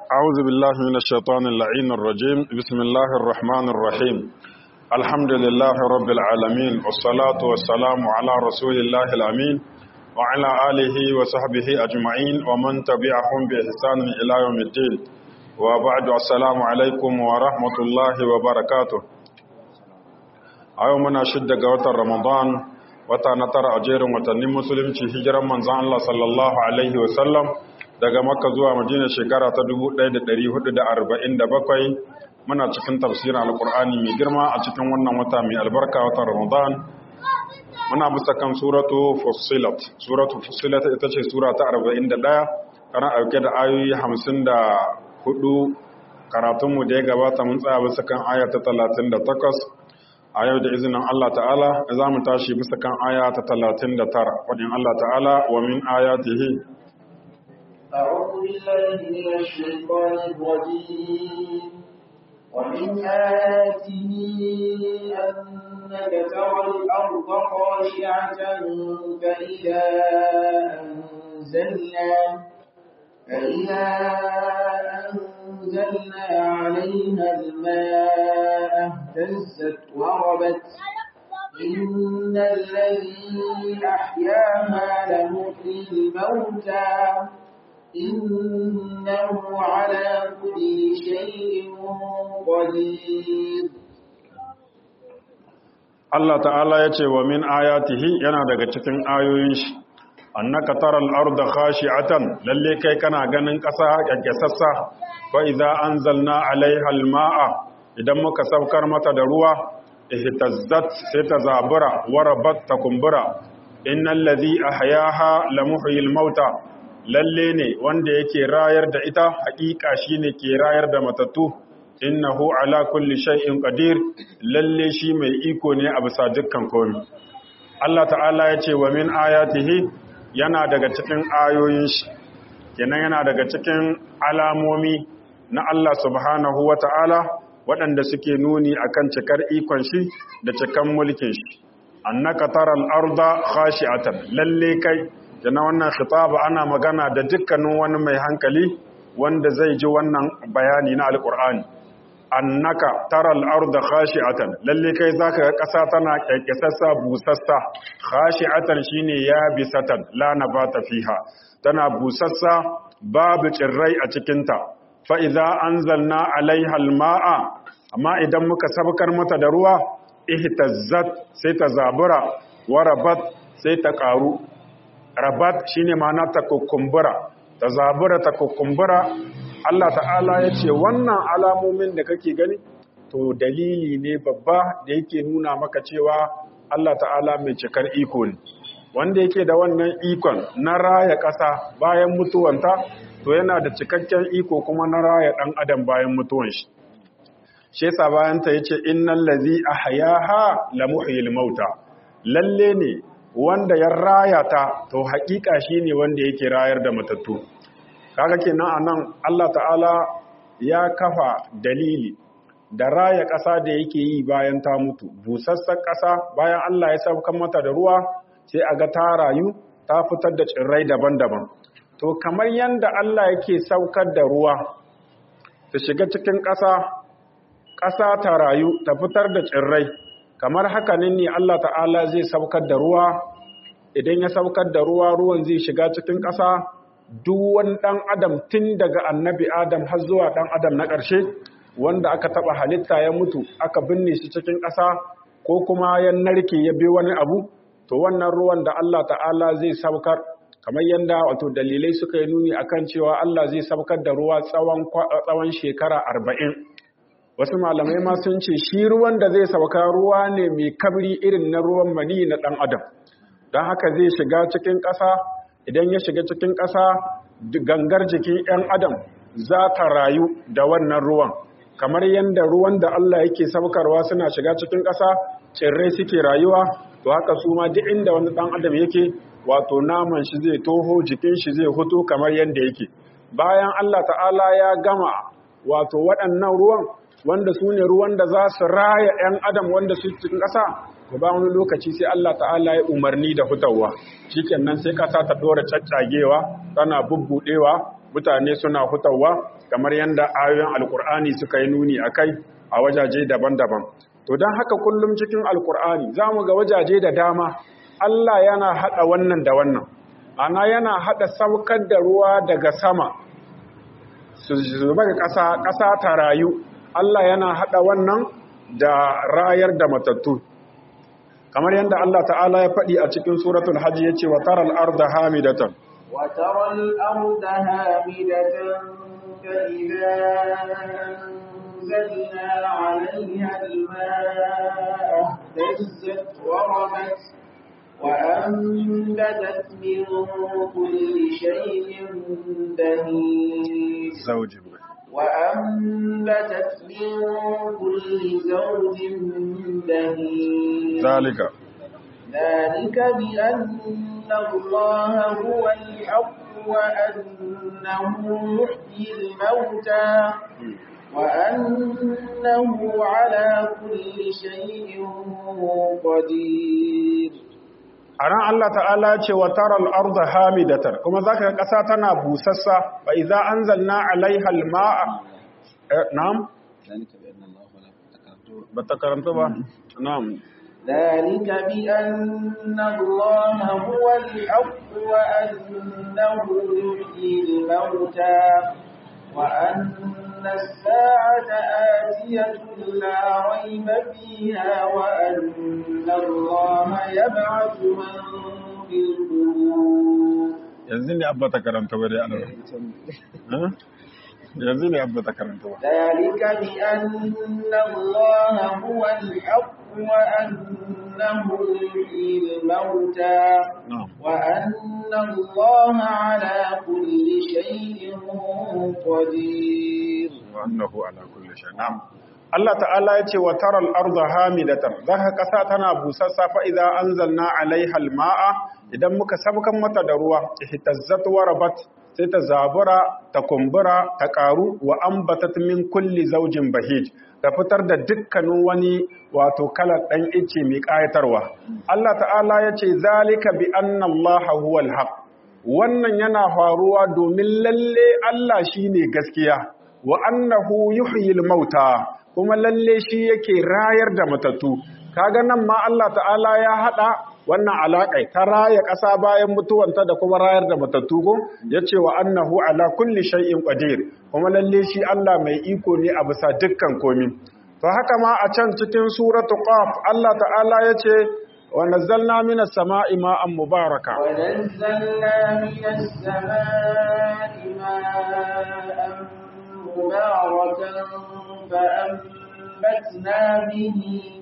أعوذ بالله من الشيطان اللعين الرجيم بسم الله الرحمن الرحيم الحمد لله رب العالمين والصلاة والسلام على رسول الله الأمين وعلى آله وصحبه أجمعين ومن تبعهم بإحسان إلى يوم الدين وبعد السلام عليكم ورحمة الله وبركاته أيومنا شد قوة رمضان wata na tara a jerin watannin musulunci hijiran manzan Allah sallallahu Alaihi wasallam daga makka zuwa madina shekara ta 1447 muna cikin tafsirin alkur'ani mai girma a cikin wannan wata mai albarka watan ramadan muna bisa kan suratu fusilat suratu fusilat ita ce sura ta 41 kana auke da ayoyi 54 karatunmu da ya gabata mun tsaya bisa kan aya ta 38 a yau da izinin Allah ta'ala za mu tashi bisa kan aya ta 39 wadin Allah ta'ala wa min ayatihi أعوذ بالله من الشيطان الرجيم ومن آياته أنك ترى الأرض خاشعة فإذا أنزلنا فإذا أنزلنا عليها الماء اهتزت وربت إن الذي أحياها لمحيي الموتى إنه على كل شيء قدير Allah ta'ala ya ce wa min ayatihi yana daga cikin ayoyin shi annaka taral arda khashi'atan lalle kai kana ganin ƙasa kyankyasassa fa idza anzalna alaiha alma'a idan muka saukar mata da ruwa ihtazzat sai ta zabura warabat ta kumbura innal ladhi ahyaha lamuhyil mauta lalle ne wanda yake rayar da ita haƙiƙa shine ke rayar da matattu innahu ala kulli shay'in qadir lalle shi mai iko ne a bisa dukkan komai Allah ta'ala ya ce wa min ayatihi yana daga cikin ayoyin shi kenan yana daga cikin alamomi na Allah subhanahu wa ta'ala waɗanda suke nuni akan cikar ikon shi da cikan mulkin shi annaka taral arda khashi'atan lalle kai kenan wannan khitaba ana magana da dukkanin wani mai hankali wanda zai ji wannan bayani na alqur'ani annaka taral arda khashi'atan lalle kai zaka ga ƙasa tana kyakkesassa busassa khashi'atan shine yabisatan la nabata fiha tana busassa babu tsirrai a cikin ta fa idza anzalna alaiha alma'a amma idan muka sabkar mata da ruwa ihtazzat sai ta zabura warabat sai ta karu rabat shine ma'ana ta kukumbura ta zabura ta kukumbura Allah ta'ala ya ce wannan alamomin da kake gani to dalili ne babba da yake nuna maka cewa Allah ta'ala mai cikar iko ne wanda yake da wannan ikon na raya ƙasa bayan mutuwanta to yana da cikakken iko kuma na raya ɗan adam bayan mutuwan shi shi yasa bayan ta yace innal ladzi ahyaha la muhyil mauta lalle ne wanda ya raya ta to haƙiƙa shine wanda yake rayar da matattu kaga kenan anan Allah ta'ala ya kafa dalili da raya ƙasa da yake yi bayan ta mutu busassar ƙasa bayan Allah ya saukar mata da ruwa sai a ga ta rayu ta fitar da tsirrai daban-daban to kamar yanda Allah yake saukar da ruwa ta shiga cikin ƙasa ƙasa ta rayu ta fitar da tsirrai kamar haka ne Allah ta'ala zai saukar da ruwa idan ya saukar da ruwa ruwan zai shiga cikin ƙasa duk wani ɗan adam tun daga annabi adam har zuwa ɗan adam na ƙarshe wanda aka taɓa halitta ya mutu aka binne shi cikin ƙasa ko kuma ya narke ya bi wani abu to wannan ruwan da Allah ta'ala zai saukar kamar yadda wato dalilai suka yi nuni akan cewa Allah zai saukar da ruwa tsawon tsawon shekara arba'in wasu malamai ma sun ce shi ruwan da zai sauka ruwa ne mai kabri irin na ruwan mani na ɗan adam don haka zai shiga cikin ƙasa idan ya shiga cikin ƙasa gangar jikin 'yan adam za ta rayu da wannan ruwan kamar yadda ruwan da Allah yake saukarwa suna shiga cikin ƙasa tsirrai suke rayuwa to haka su ma duk inda wani ɗan adam yake wato naman shi zai toho jikin shi zai hutu kamar yadda yake bayan Allah ta'ala ya gama wato waɗannan ruwan wanda su ne ruwan da za su raya 'yan adam wanda su cikin ƙasa to ba wani lokaci sai Allah ta'ala ya umarni da hutawa shikenan sai kasa ta dora caccagewa tana bubbudewa mutane suna hutawa kamar yadda ayoyin alkur'ani suka yi nuni akai a wajaje daban-daban to don haka kullum cikin alkur'ani za mu ga wajaje da dama Allah yana haɗa wannan da wannan ana yana haɗa saukar da ruwa daga sama su zuba ga ƙasa ƙasa ta rayu Allah yana haɗa wannan da rayar da matattu kamar yadda Allah ta'ala ya faɗi a cikin suratul hajji ya ce wa taral arda hamidatan wa taral arda hamidatan fa idza anzalna 'alayha al-ma'a ihtazzat wa rabat wa anbatat min kulli shay'in bahij zawjin وأنبتت من كل زوج بهيج ذلك ذلك بأن الله هو الحق وأنه يحيي الموتى وأنه على كل شيء قدير a ran Allah ta'ala ce wa taral arda hamidatar kuma zaka ga ƙasa tana busassa fa idza anzalna alaiha alma'a na'am ba ta karanta ba na'am ذلك بأن الله هو الحق وأنه يحيي الموتى وأن الساعة آتية لا ريب فيها وأن الله يبعث من في القبور yanzu ne abba ta karanta ba dai ana yanzu ne abba ta karanta ba ذلك بأن الله هو الحق وأنه يحيي الموتى na'am وأن الله على كل شيء قدير wa annahu ala kulli shay na'am Allah ta'ala ya ce wa taral arda hamidatan zaka kasa tana busassa fa idza anzalna alaiha alma'a idan muka sabkan mata da ruwa ihtazzat wa rabat sai ta zabura ta kumbura ta karu wa ambatat min kulli zawjin bahij ta fitar da dukkanin wani wato kalar dan ice mai kayatarwa Allah ta'ala ya ce zalika bi anna Allah huwal haqq wannan yana faruwa domin lalle Allah shine gaskiya wa annahu yuhyil mauta kuma lalle shi yake rayar da matattu kaga nan ma Allah ta'ala ya hada wannan alaƙai ta raya ƙasa bayan mutuwanta da kuma rayar da matattu ko yace wa annahu ala kulli shay'in qadir kuma lalle shi Allah mai iko ne a bisa dukkan komi to haka ma a can cikin suratu qaf Allah ta'ala yace wa nazzalna minas sama'i ma'an mubaraka ونزلنا من السماء ماء مباركا فأنبتنا به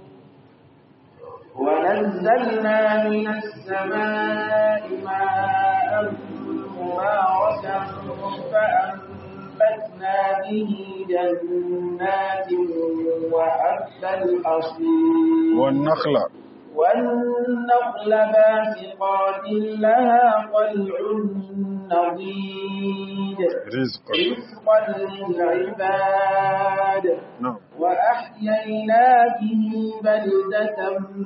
ونزلنا من السماء ماء مباركا فأنبتنا به جنات وحب الحصيد والنخل والنخل باسقات لها طلع نضيد رزقا رزقا للعباد نعم وأحيينا به بلدة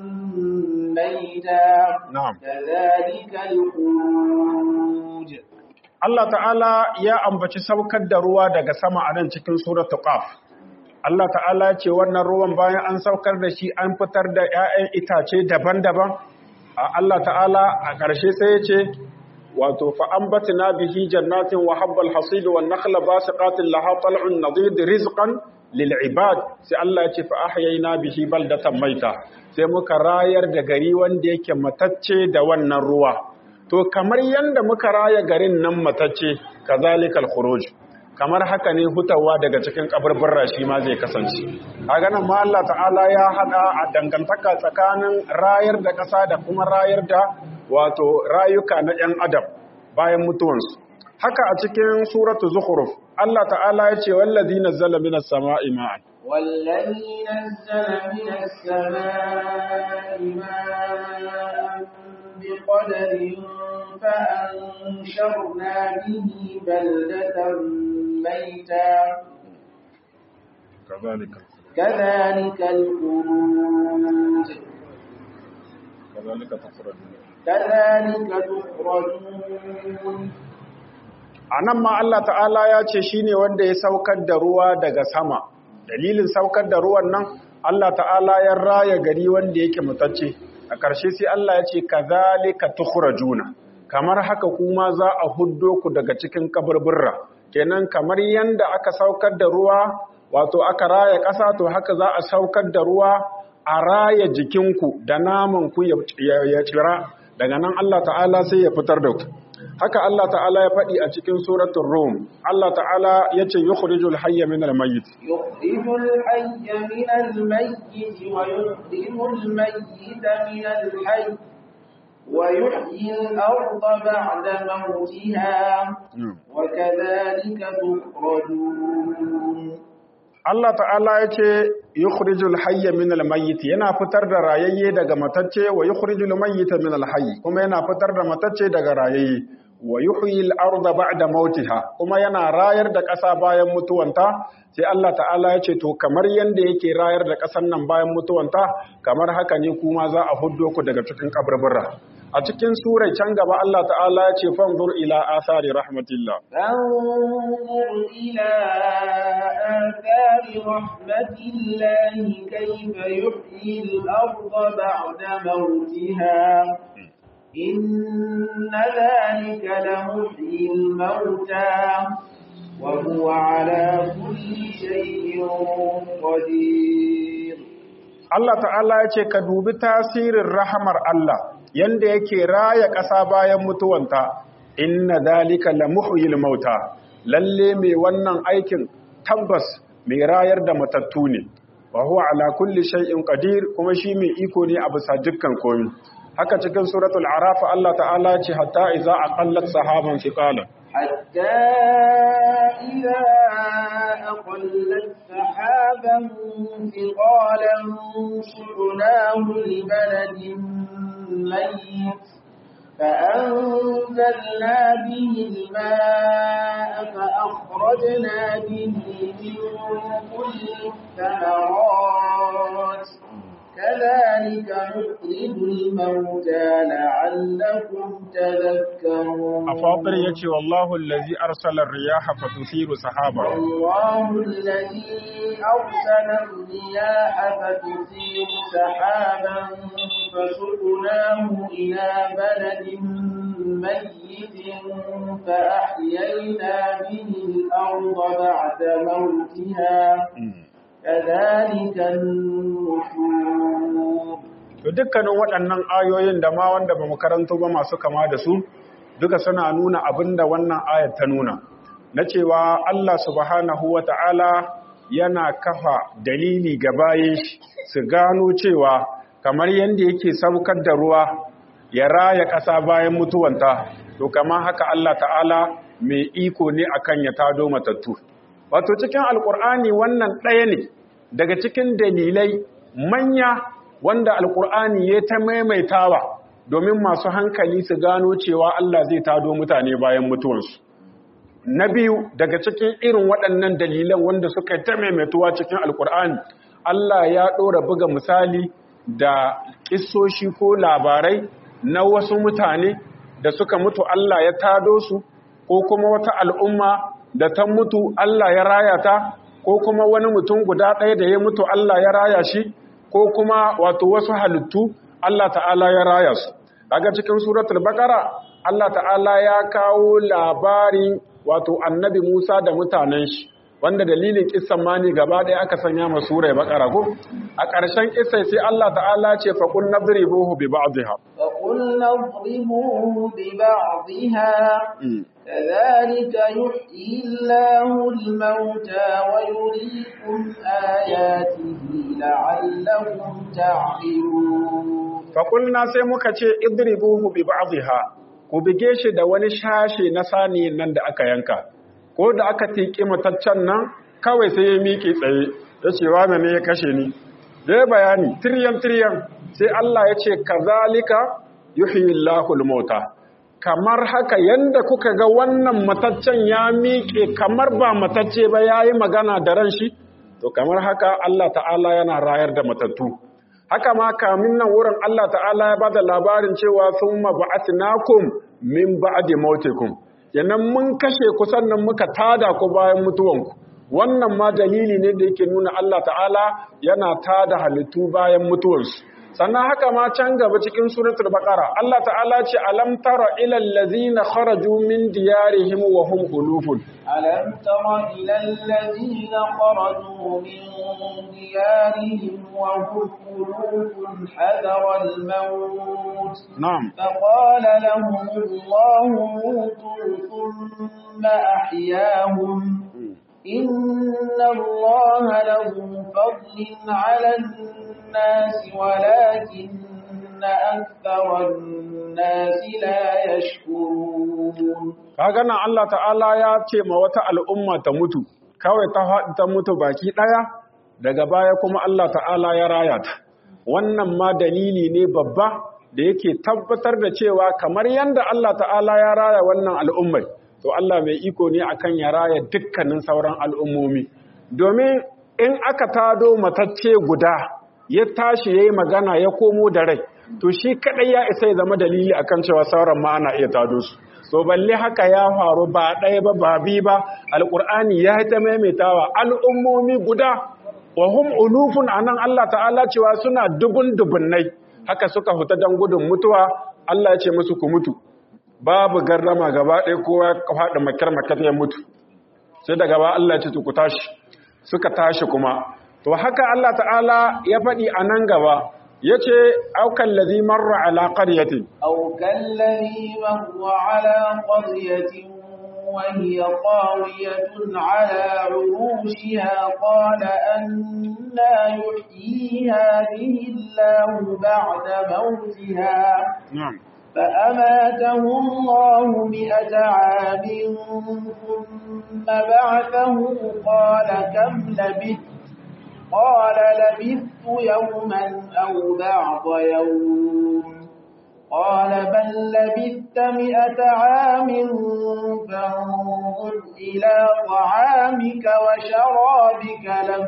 ميتا نعم كذلك الخروج Allah ta'ala ya ambaci saukar da ruwa daga sama a nan cikin suratul qaf Allah ta'ala ya ce wannan ruwan bayan an saukar da shi an fitar da 'ya'yan itace daban-daban a Allah ta'ala a ƙarshe sai ya ce wato fa ambatna bihi jannatin wa habbal hasid wan nakhla basiqatin laha tal'un nadid rizqan lil ibad sai Allah ya ce fa ahyayna bihi baldatan maita sai muka rayar da gari wanda yake matacce da wannan ruwa to kamar yanda muka raya garin nan matacce kazalikal khuruj kamar haka ne hutawa daga cikin kabarbarra shi ma zai kasance kaga nan ma Allah ta'ala ya hada a dangantaka tsakanin rayar da ƙasa da kuma rayar da wato rayuka na 'yan adam bayan mutuwansu haka a cikin suratu zukhruf Allah ta'ala ya ce wallazi nazzala minas sama'i ma'an والذي نزل من السماء ماء بقدر فأنشرنا به بلدة ميتا كذلك كذلك الخروج كذلك تخرجون كذلك تخرجون anan ma Allah ta'ala ya ce shine wanda ya saukar da ruwa daga sama dalilin saukar da ruwan nan Allah ta'ala ya raya gari wanda yake mutacce a ƙarshe sai Allah ya ce kazalika tukhrajuna kamar haka kuma za a huddo ku daga cikin kaburburra kenan kamar yanda aka saukar da ruwa wato aka raya ƙasa to haka za a saukar da ruwa a raya jikinku da naman ku ya tsira daga nan Allah ta'ala sai ya fitar da ku haka Allah ta'ala ya faɗi a cikin suratul rum Allah ta'ala ya ce yukhrijul hayya min al-mayyit yukhrijul hayya min al-mayyit wa yukhrijul mayyita min al-hayy wa yuhyi al-ardha ba'da mawtiha wa kadhalika tukhrajun Allah ta'ala ya ce yukhrijul hayya min al-mayyit yana fitar da rayayye daga matacce wa yukhrijul mayyita min al-hayy kuma yana fitar da matacce daga rayayye wa yuhyi al-ardha ba'da mautiha kuma yana rayar da ƙasa bayan mutuwanta sai Allah ta'ala ya ce to kamar yanda yake rayar da ƙasar nan bayan mutuwanta kamar haka ne kuma za a huddo ku daga cikin kaburbura a cikin surai can gaba Allah ta'ala ya ce fanzur ila athari rahmatillah fanzur ila athari rahmatillah kayfa yuhyi al-ardha ba'da mawtiha إن ذلك لمحيي الموتى وهو على كل شيء قدير Allah ta'ala ya ce ka dubi tasirin rahamar Allah yanda yake raya ƙasa bayan mutuwanta inna dalika la muhyil mauta lalle mai wannan aikin tabbas mai rayar da matattu ne wa huwa ala kulli shay'in qadir kuma shi mai iko ne a bisa dukkan komai haka cikin suratul araf Allah ta'ala ce hatta idza aqallat sahaban thiqalan hatta idza aqallat sahaban thiqalan su'nahu li baladin mayyit فأنزلنا به الماء فأخرجنا به من كل الثمرات كذلك نخرج الموتى لعلكم تذكرون أفاطر يتي والله الذي أرسل الرياح فتثير سحابا والله الذي أرسل الرياح فتثير سحابا فسقناه إلى بلد ميت فأحيينا به الأرض بعد موتها كذلك النشور to dukkanin waɗannan ayoyin da ma wanda ba mu karanto ba masu kama da su duka suna nuna abin da wannan ayat ta nuna na cewa Allah subhanahu wa ta'ala yana kafa dalili ga bayan shi su gano cewa kamar yadda yake saukar da ruwa ya raya ƙasa bayan mutuwanta to kama haka Allah ta'ala mai iko ne akan ya tado matattu wato cikin alkur'ani wannan ɗaya ne daga cikin dalilai manya wanda alkur'ani ya ta maimaitawa domin masu hankali su gano cewa Allah zai tado mutane bayan mutuwarsu na biyu daga cikin irin waɗannan dalilan wanda suka ta maimaituwa cikin alkur'ani Allah ya ɗora buga misali da ƙisoshi ko labarai na wasu mutane da suka mutu Allah ya tado su ko kuma wata al'umma da ta mutu Allah ya raya ta ko kuma wani mutum guda ɗaya da ya mutu Allah ya raya shi ko kuma wato wasu halittu Allah ta'ala ya raya su daga cikin suratul baqara Allah ta'ala ya kawo labarin wato annabi Musa da mutanen shi wanda dalilin kissan ma ne gaba ɗaya aka sanya ma surai baqara ko a ƙarshen kissai sai Allah ta'ala ce fa qul nadribuhu bi ba'dihha fa qul nadribuhu bi ba'dihha كذلك يحيي الله الموتى ويريكم آياته لعلكم تعقلون فقلنا sai muka ce idribuhu bi ba'dihha ku bige shi da wani shashe na saniyin nan da aka yanka ko da aka tiki mataccen nan kawai sai ya miƙe tsaye ya ce wa ne ya kashe ni da ya bayani tiryan tiryan sai Allah ya ce kazalika yuhyi Allahu al-mauta kamar haka yanda kuka ga wannan mataccen ya miƙe kamar ba matacce ba ya yi magana da ran shi to kamar haka Allah ta'ala yana rayar da matattu haka ma kamin nan wurin Allah ta'ala ya bada labarin cewa sun ba'atnakum min ba'di mautikum yanan mun kashe ku sannan muka tada ku bayan mutuwanku wannan ma dalili ne da yake nuna Allah ta'ala yana tada halittu bayan mutuwarsu sannan haka ma can gaba cikin suratul baqara Allah ta'ala ce alam tara ila allazina kharaju min diyarihim wa hum ulufun alam tara ila allazina kharaju min diyarihim wa hum ulufun hadara al-maut na'am faqala lahum Allah mutu thumma ahyahum إن الله له فضل على الناس ولكن أكثر الناس لا يشكرون kaga nan Allah ta'ala ya ce ma wata al'umma ta mutu kawai ta faɗi ta mutu baki ɗaya daga baya kuma Allah ta'ala ya raya ta wannan ma dalili ne babba da yake tabbatar da cewa kamar yadda Allah ta'ala ya raya wannan al'ummai to Allah mai iko ne akan ya raya dukkanin sauran al'ummomi domin in aka tado matacce guda ya tashi yayi magana ya komo da rai to shi kadai ya isa ya zama dalili akan cewa sauran ma ana iya tado su to balle haka ya faru ba ɗaya ba ba bi ba alqur'ani ya ta maimaitawa al'ummomi guda wa hum ulufun anan Allah ta'ala cewa suna dubun dubunnai haka suka huta dan gudun mutuwa Allah ya ce musu ku mutu babu garrama gaba ɗaya kowa ya faɗi makar-makar ya mutu sai da gaba Allah ce ku tashi suka tashi kuma to haka Allah ta'ala ya faɗi a nan gaba ya ce aukan lazi marra ala ƙaryatin aukan lazi marra ala ƙaryatin وهي قاوية على عروشها قال أنا يحيي هذه الله بعد موتها نعم فأماته الله مئة عام ثم بعثه قال كم لبثت قال لبثت يوما أو بعض يوم قال بل لبثت مئة عام فانظر إلى طعامك وشرابك لم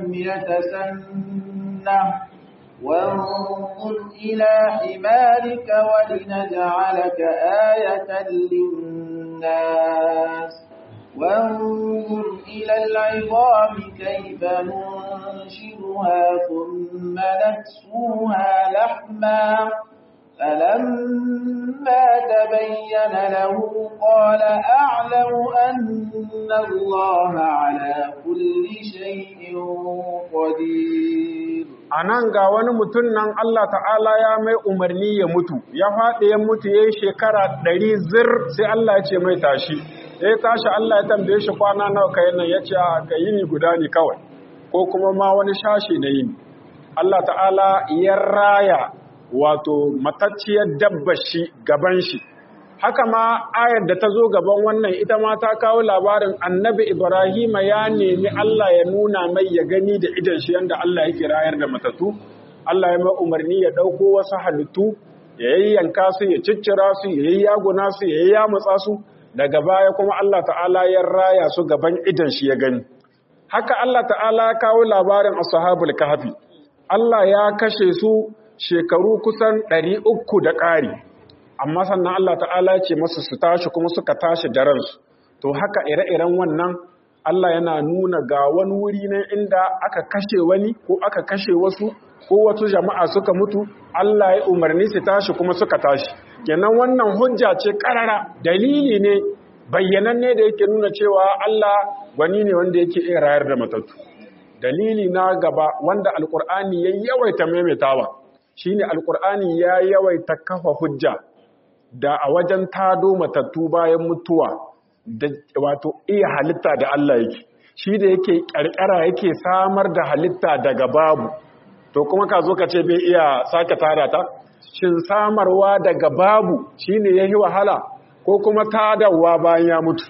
يتسنه وانظر إلى حمارك ولنجعلك آية للناس وانظر إلى العظام كيف ننشرها ثم نكسوها لحما فلما تبين له قال أعلم أن الله على كل شيء قدير a nan ga wani mutum nan Allah ta'ala ya mai umarni ya mutu ya faɗi ya mutu ya yi shekara ɗari zir sai Allah ya ce mai tashi ya tashi Allah ya tambaye shi kwana nawa ka nan ya ce ka yini guda ne kawai ko kuma ma wani shashi na yini Allah ta'ala ya raya wato matacciyar dabba shi gaban shi haka ma ayar da ta zo gaban wannan ita ma ta kawo labarin annabi Ibrahima ya nemi Allah ya nuna mai ya gani da idan shi yanda Allah yake rayar da matatu Allah ya mai umarni ya ɗauko wasu halittu ya yayyanka su ya ciccira su ya yayyaguna su ya yammutsa su daga baya kuma Allah ta'ala ya raya su gaban idan shi ya gani haka Allah ta'ala ya kawo labarin ashabul kahfi Allah ya kashe su shekaru kusan ɗari uku da ƙari amma sannan Allah ta'ala ce masu su tashi kuma suka tashi da ransu to haka ire-iren wannan Allah yana nuna ga wani wuri ne inda aka kashe wani ko aka kashe wasu ko wasu jama'a suka mutu Allah ya umarni su tashi kuma suka tashi kenan wannan hujja ce karara dalili ne bayyananne da yake nuna cewa Allah gwani ne wanda yake iya rayar da matattu dalili na gaba wanda alkur'ani ya yawaita maimaitawa shine alkur'ani ya yawaita kafa hujja da a wajen tado matattu bayan mutuwa da wato iya halitta da Allah yake shi da yake ƙarƙara yake samar da halitta daga babu to kuma ka zo ka ce bai iya sake tada ta shin samarwa daga babu shine yayi wahala ko kuma tadawa bayan ya mutu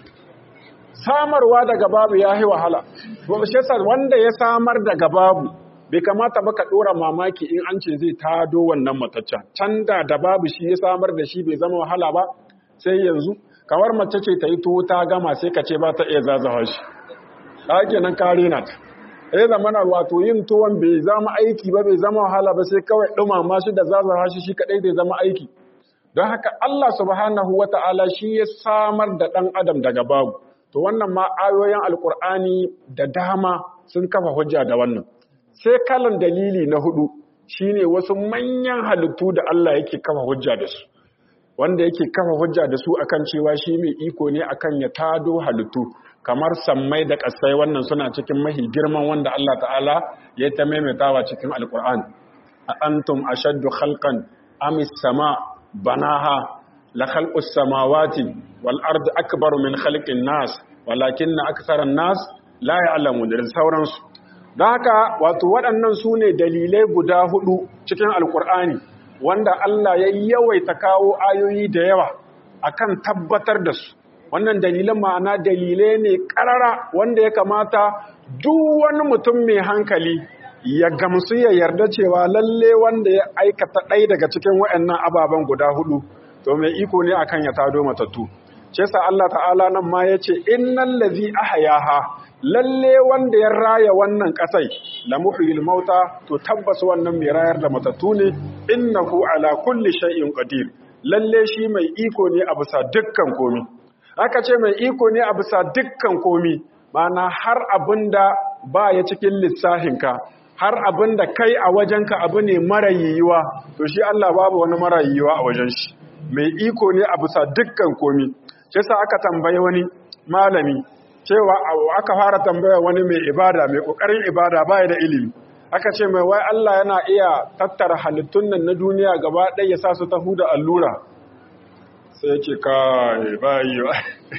samarwa daga babu yayi wahala to shi yasa wanda ya samar daga babu bai kamata ba ka ɗora mamaki in an ce zai tado wannan mataccen can da da babu shi ya samar da shi bai zama wahala ba sai yanzu kamar mace ce ta yi tuwo ta gama sai ka ce ba ta iya zazawa shi ta ake nan kare na ta ya zama na wato yin tuwon bai zama aiki ba bai zama wahala ba sai kawai ɗumama shi da zazawa shi shi kaɗai bai zama aiki don haka Allah subhanahu wata'ala shi ya samar da ɗan adam daga babu to wannan ma ayoyin alkur'ani da dama sun kafa hujja da wannan sai kalan dalili na hudu shine wasu manyan halittu da Allah yake kafa hujja da su wanda yake kafa hujja da su akan cewa shi mai iko ne akan ya tado halittu kamar sammai da ƙasai wannan suna cikin mahi girman wanda Allah ta'ala ya ta maimaitawa cikin alkur'ani a antum ashaddu khalqan amis sama banaha la khalqus samawati wal ardi akbaru min khalqin nas walakinna aktharan nas la ya'lamun da sauransu don haka wato waɗannan su ne dalilai guda hudu cikin alkur'ani wanda Allah ya yawaita kawo ayoyi da yawa akan tabbatar da su wannan dalilan ma'ana dalilai ne ƙarara wanda ya kamata duk wani mutum mai hankali ya gamsu ya yarda cewa lalle wanda ya aikata ɗaya daga cikin waɗannan ababen guda hudu to mai iko ne akan ya tado matattu ce sa Allah ta'ala nan ma ya ce innal ladhi ahyaha lalle wanda ya raya wannan kasai la muhyil mauta to tabbas wannan mai rayar da matattu ne innahu ala kulli shay'in qadir lalle shi mai iko ne a bisa dukkan komi aka ce mai iko ne a bisa dukkan komi mana har abinda ba ya cikin lissahinka har abinda kai a wajenka abu ne mara yiwuwa to shi Allah babu wani mara yiwuwa a wajen shi mai iko ne a bisa dukkan komi shi sa aka tambaye wani malami cewa aka fara tambaya wani mai ibada mai kokarin ibada baya da ilimi aka ce mai wai Allah yana iya tattara halittun nan na duniya gaba ɗaya ya sa su ta huda allura sai ya ce kai ba yiwa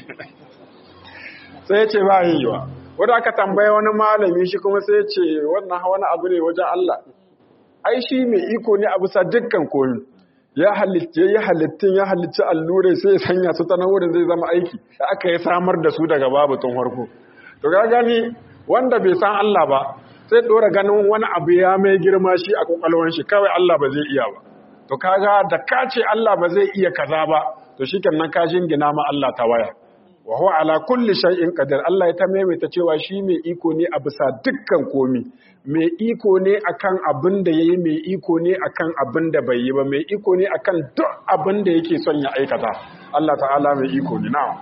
sai ya ce ba yiwa wanda aka tambaya wani malami shi kuma sai ya ce wannan wani abu ne wajen Allah ai shi mai iko ne a bisa dukkan komi ya halitta ya halittun ya halitta allure sai ya sanya su ta nan wurin zai zama aiki da aka yi samar da su daga babu tun farko to ga gani wanda bai san Allah ba sai dora ganin wani abu ya mai girma shi a kokalwan shi kawai Allah ba zai iya ba to kaga da ka ce Allah ba zai iya kaza ba to shikenan ka jingina ma Allah ta waya wa huwa ala kulli shay'in qadir Allah ya ta maimaita cewa shi mai iko ne a bisa dukkan komi mai iko ne akan abin da yayi mai iko ne akan abin da bai yi ba mai iko ne akan duk abin da yake son ya aikata Allah ta'ala mai iko ne na'am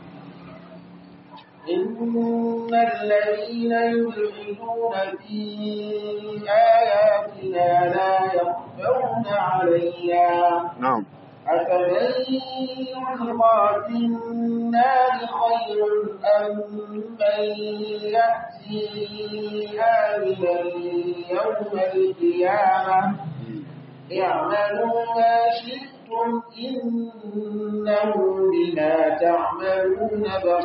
إن الذين يلحدون في آياتنا لا يخفون علينا na'am أفمن يلقى في النار خير أم من يأتي آمنا يوم القيامة اعملوا ما شئتم إنه بما تعملون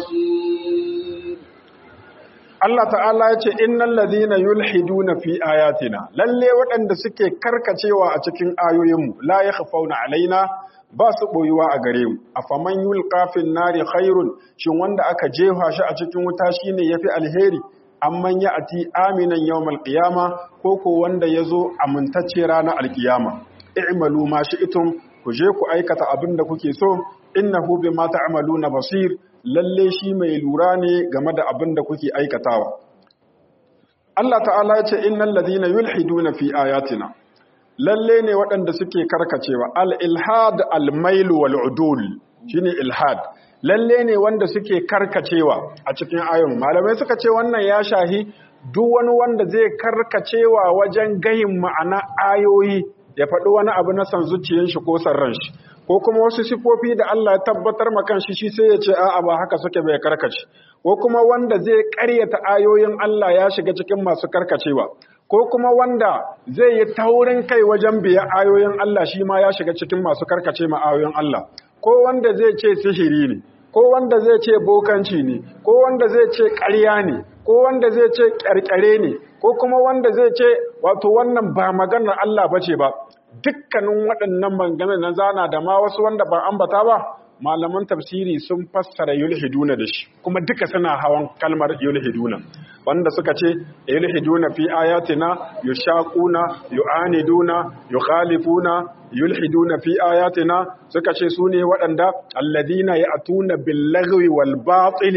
بصير Allah ta'ala ya ce innal ladhina yulhiduna fi ayatina lalle waɗanda suke karkacewa a cikin ayoyinmu la yakhfauna alaina ba su boyuwa a gare mu afaman yulqa fil nari khairun shin wanda aka jefa shi a cikin wuta shine yafi alheri amman ya'ti aminan yawmal qiyama ko ko wanda yazo amintacce ranar alkiyama i'malu ma shi'tum ku je ku aikata abin da kuke so innahu bima ta'maluna basir lalle shi mai lura ne game da abin da kuke aikatawa Allah ta'ala ya ce innal ladhina yulhiduna fi ayatina lalle ne waɗanda suke karkacewa al-ilhad al-mail wal udul shine ilhad lalle ne wanda suke karkacewa a cikin ayoyin malamai suka ce wannan ya shahi duk wani wanda zai karkacewa wajen gayin ma'ana ayoyi ya faɗi wani abu na san zuciyar shi ko san ran shi ko kuma wasu sifofi da Allah ya tabbatar makan shi shi sai ya ce a'a ba haka suke bai karkace ko kuma wanda zai ƙaryata ayoyin Allah ya shiga cikin masu karkacewa ko kuma wanda zai yi taurin kai wajen biya ayoyin Allah shi ma ya shiga cikin masu karkace ma ayoyin Allah ko wanda zai ce sihiri ne ko wanda zai ce bokanci ne ko wanda zai ce ƙarya ne ko wanda zai ce ƙarƙare ne ko kuma wanda zai ce wato wannan ba maganar Allah bace ba dukkanin waɗannan maganganun na zana da ma wasu wanda ba ambata ba malaman tafsiri sun fassara yulhiduna da shi kuma duka suna hawan kalmar yulhiduna wanda suka ce yulhiduna fi ayatina yushaquna yu'aniduna yukhalifuna yulhiduna fi ayatina suka ce sune waɗanda alladina ya'tuna bil lagwi wal batili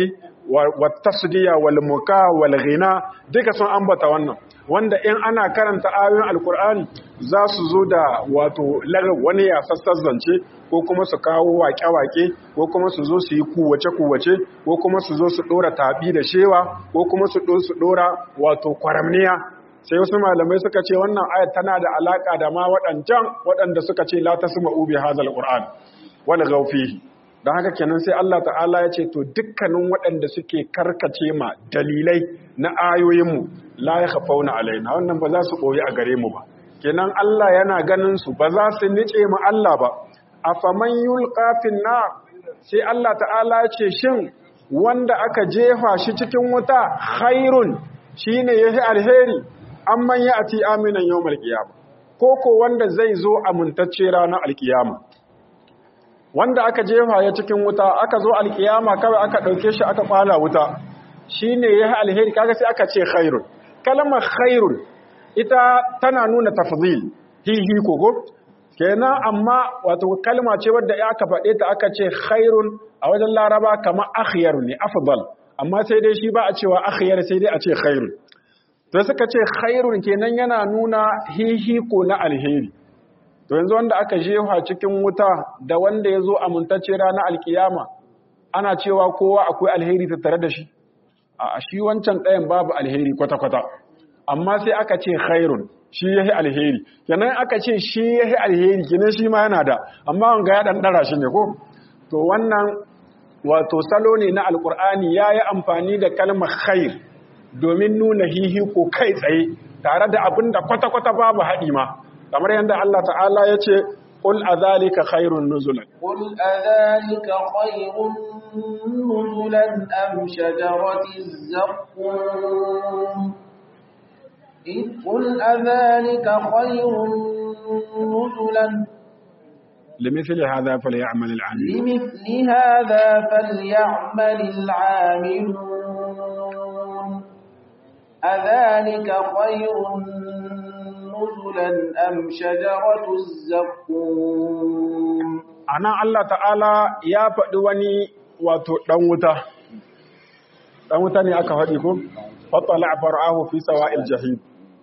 wa tasdiya wal muka wal ghina duka sun ambata wannan wanda in ana karanta ayoyin alkur'ani za su zo da wato wani ya zance ko kuma su kawo wake-wake ko kuma su zo su yi kuwace-kuwace ko kuma su zo su dora tabi da shewa ko kuma su su dora wato kwaramniya sai wasu malamai suka ce wannan ayat tana da alaka da ma waɗancan waɗanda suka ce la tasma'u bi hadzal qur'an wala gaufihi don haka kenan sai Allah ta'ala ya ce to dukkanin waɗanda suke karkace ma dalilai na ayoyinmu la ya hafauna alaina wannan ba za su ɓoye a gare mu ba kenan Allah yana ganin su ba za su nice mu Allah ba a faman yulqa na sai Allah ta'ala ya ce shin wanda aka jefa shi cikin wuta khairun shine yahi alheri amman ya ati aminan yawmal qiyamah ko ko wanda zai zo amintacce ranar alkiyama wanda aka jefa ya cikin wuta aka zo alkiyama kawai aka ɗauke shi aka kwala wuta shi ne ya yi alheri kaga sai aka ce khairun kalmar khairun ita tana nuna tafzil hihi kogo kenan amma wato kalma ce wadda ya aka faɗe ta aka ce khairun a wajen laraba kamar akhyar ne afdal amma sai dai shi ba a cewa akhyar sai dai a ce khairun to suka ce khairun kenan yana nuna hihi ko na alheri to yanzu wanda aka jefa cikin wuta da wanda ya zo amintacce ranar alkiyama ana cewa kowa akwai alheri tattare da shi a shi wancan ɗayan babu alheri kwata-kwata amma sai aka ce khairun shi yahi alheri kenan aka ce shi yahi alheri kenan shi ma yana da amma wanga ya dan dara shi ne ko to wannan wato salo ne na alkur'ani yayi amfani da kalmar khair domin nuna hihi ko kai tsaye tare da abin da kwata-kwata babu haɗi ma kamar yadda Allah ta'ala ya ce ƙul a zalika khairun nuzulan قل أذلك خير نزلا أم شجرة الزقوم إذ قل أذلك خير نزلا لمثل هذا فليعمل العاملون لمثل هذا فليعمل العاملون أذلك خير نزلا أم شجرة الزقوم ana Allah ta'ala ya faɗi wani wato ɗan wuta ɗan wuta ne aka faɗi ko fattala far'ahu fi sawa'il jahim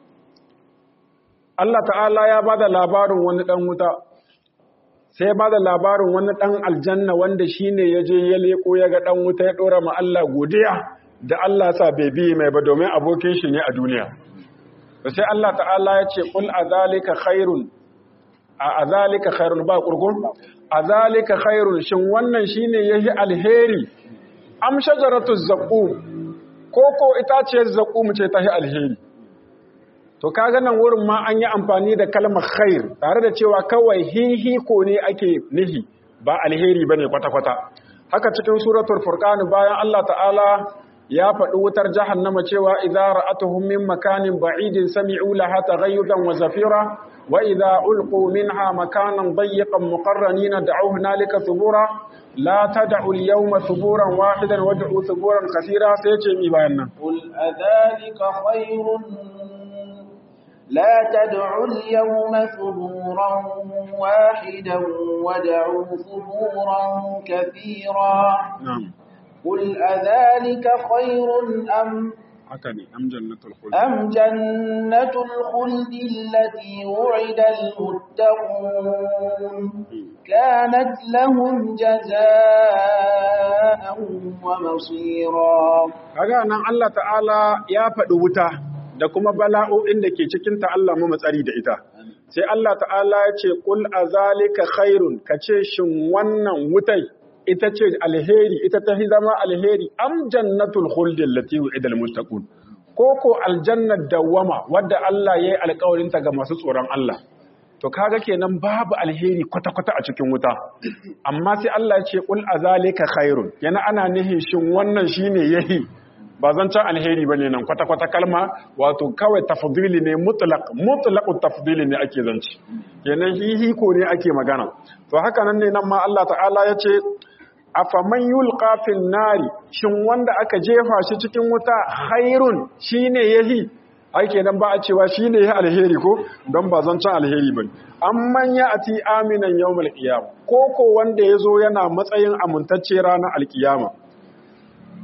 Allah ta'ala ya bada labarin wani ɗan wuta sai ya bada labarin wani ɗan aljanna wanda shine ya je ya leko ya ga ɗan wuta ya ɗora ma Allah godiya da Allah sa bai bi mai ba domin abokin shi ne a duniya sai Allah ta'ala ya ce kul azalika khairun a azalika khairun ba kurkun azalika khairun shin wannan shine yahi alheri am shajaratu zaqum ko ko itaciyar zaqum ce tahi alheri to kaga nan wurin ma an yi amfani da kalmar khair tare da cewa kawai hihi ko ne ake nihi ba alheri bane kwata kwata haka cikin suratul furqan bayan Allah ta'ala ya faɗi wutar jahannama cewa idza ra'atuhum min makanin ba'idin sami'u laha taghayyudan wa zafira wa idza ulqu minha makanan dayyiqan muqarranina da'u hunalika thubura la tad'u al-yawma thuburan wahidan wad'u thuburan kaseera sai ce mi bayan nan قل أذلك خير لا تدعوا اليوم ثبورا واحدا ودعوا ثبورا كثيرا na'am قل أذلك خير أم haka ne am jannatul khuld أم جنة الخلد التي وعد المتقون كانت لهم جزاء ومصيرا kaga nan Allah ta'ala ya faɗi wuta da kuma bala'o'in da ke cikinta Allah mu matsari da ita sai Allah ta'ala ya ce qul azalika khairun kace shin wannan wutai ita ce alheri ita ta fi zama alheri am jannatul khuldi allati wu'ida almuttaqun ko ko aljannat dawama wadda Allah yayi alƙawarin ta ga masu tsoron Allah to kaga kenan babu alheri kwata-kwata a cikin wuta amma sai Allah ya ce qul azalika khairun yana ana nihin shin wannan shine yahi ba zancen alheri bane nan kwata-kwata kalma wato kawai tafdili ne mutlaq mutlaqut tafdili ne ake zanci kenan hihi ko ne ake magana to haka nan ne nan ma Allah ta'ala ya ce afaman yulqa fil nari shin wanda aka jefa shi cikin wuta khairun shine yahi ai kenan ba a cewa shine yahi alheri ko don ba zancen alheri bane amman ya ati aminan yawmal qiyam ko ko wanda yazo yana matsayin amintacce ranar alkiyama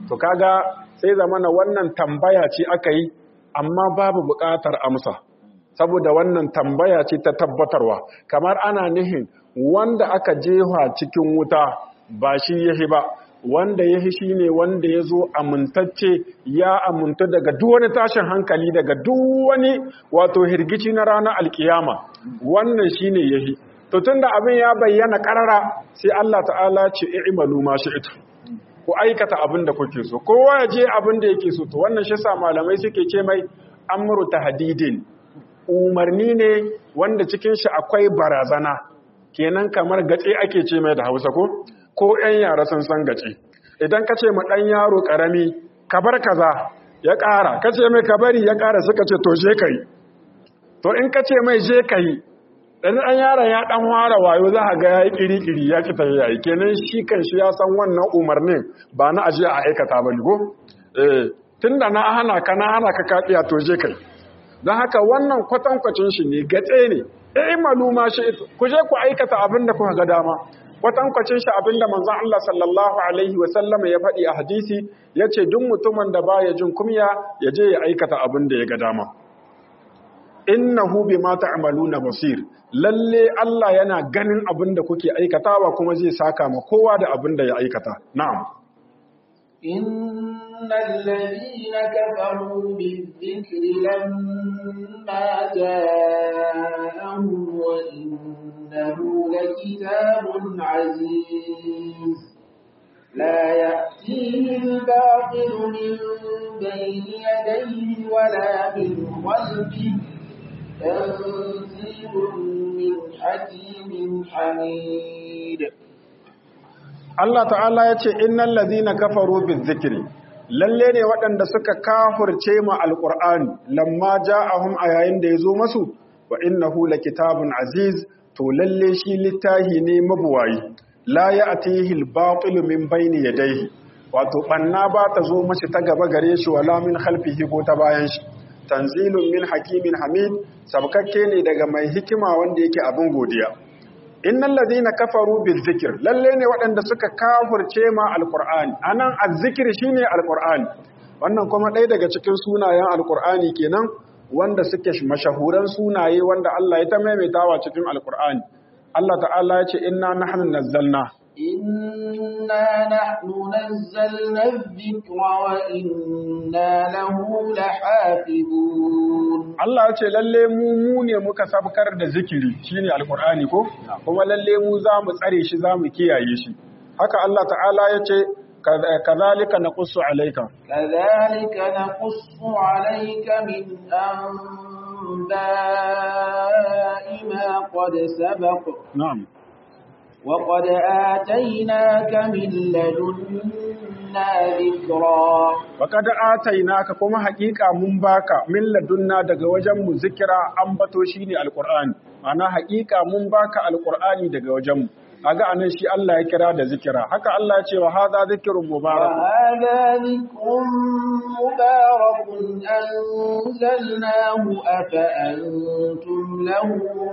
to kaga sai zamana wannan tambaya ce aka yi amma babu buƙatar amsa saboda wannan tambaya ce ta tabbatarwa kamar ana nihin wanda aka jefa cikin wuta ba shi yahi ba wanda yahi shine wanda ya zo amintacce ya amintu daga duk wani tashin hankali daga duk wani wato hirgici na ranar alkiyama wannan shine yahi to tunda abin ya bayyana karara sai Allah ta'ala ce i'malu ma shi'tu ku aikata abin da kuke so kowa ya je abin da yake so to wannan shi sa malamai suke ce mai amru tahdidin umarni ne wanda cikin shi akwai barazana kenan kamar gace ake ce mai da Hausa ko ko ƴan yara sun san gace idan ka ce ma ɗan yaro ƙarami ka bar kaza ya ƙara ka ce mai ka bari ya ƙara suka ce to je kai to in ka ce mai je kai dan ɗan yaron ya ɗan ware wayo za a ga ya yi ƙiri-ƙiri ya ki tafi yayi kenan shi kan shi ya san wannan umarnin ba na aje a aikata ba ne ko eh tunda na hana ka na hana ka kaɗiya to je kai don haka wannan kwatankwacin shi ne gatse ne eh maluma shi ku je ku aikata abin da kuka ga dama kwatankwacin shi abin da manzon Allah sallallahu alaihi wa sallam ya faɗi a hadisi yace duk mutumin da baya jin kumya ya je ya aikata abin da ya ga dama innahu bima ta'maluna basir lalle Allah yana ganin abin da kuke aikatawa kuma zai saka ma kowa da abin da ya aikata na'am innal ladina kafaru bizikri lamma ja'ahum wa innahu lakitabun aziz لا يأتيه الباطل من بين يديه ولا من خلفه تنزيل من حكيم حميد Allah ta'ala ya ce innal ladhina kafaru bizikri lalle ne waɗanda suka kafurce ma alqur'ani lamma ja'ahum a yayin da yazo masu wa innahu lakitabun aziz to lalle shi littahi ne mabuwayi la ya'tihi al-batil min bayni yadayhi wato banna ba ta zo mashi ta gaba gare shi wala min khalfihi ko ta bayan shi tanzilun min hakimin hamid sabkakke ne daga mai hikima wanda yake abin godiya innal ladina kafaru bil zikr lalle ne waɗanda suka kafirce ma alqur'ani anan azzikr shine alqur'ani wannan kuma ɗaya daga cikin sunayen alqur'ani kenan wanda suke mashahuran sunaye wanda Allah ya ta maimaitawa cikin alqur'ani Allah ta'ala ya ce inna nahnu nazzalna إنا نحن نزلنا الذكر وإنا له لحافظون Allah ya ce lalle mu mu ne muka sabkar da zikiri shine alqur'ani ko kuma lalle mu za mu tsare shi za mu kiyaye shi haka Allah ta'ala ya ce kazalika naqussu alayka كذلك نقص عليك من أنباء ما قد سبق na'am وقد آتيناك من لدنا ذكرا Baka da atainaka kuma haƙiƙa mun baka min ladunna daga wajen mu zikira ambato shine alqur'ani ana haƙiƙa mun baka alqur'ani daga wajen mu kaga anan shi Allah ya kira da zikira haka Allah ya ce wa hadha zikrun mubarak وهذا ذكر مبارك أنزلناه أفأنتم له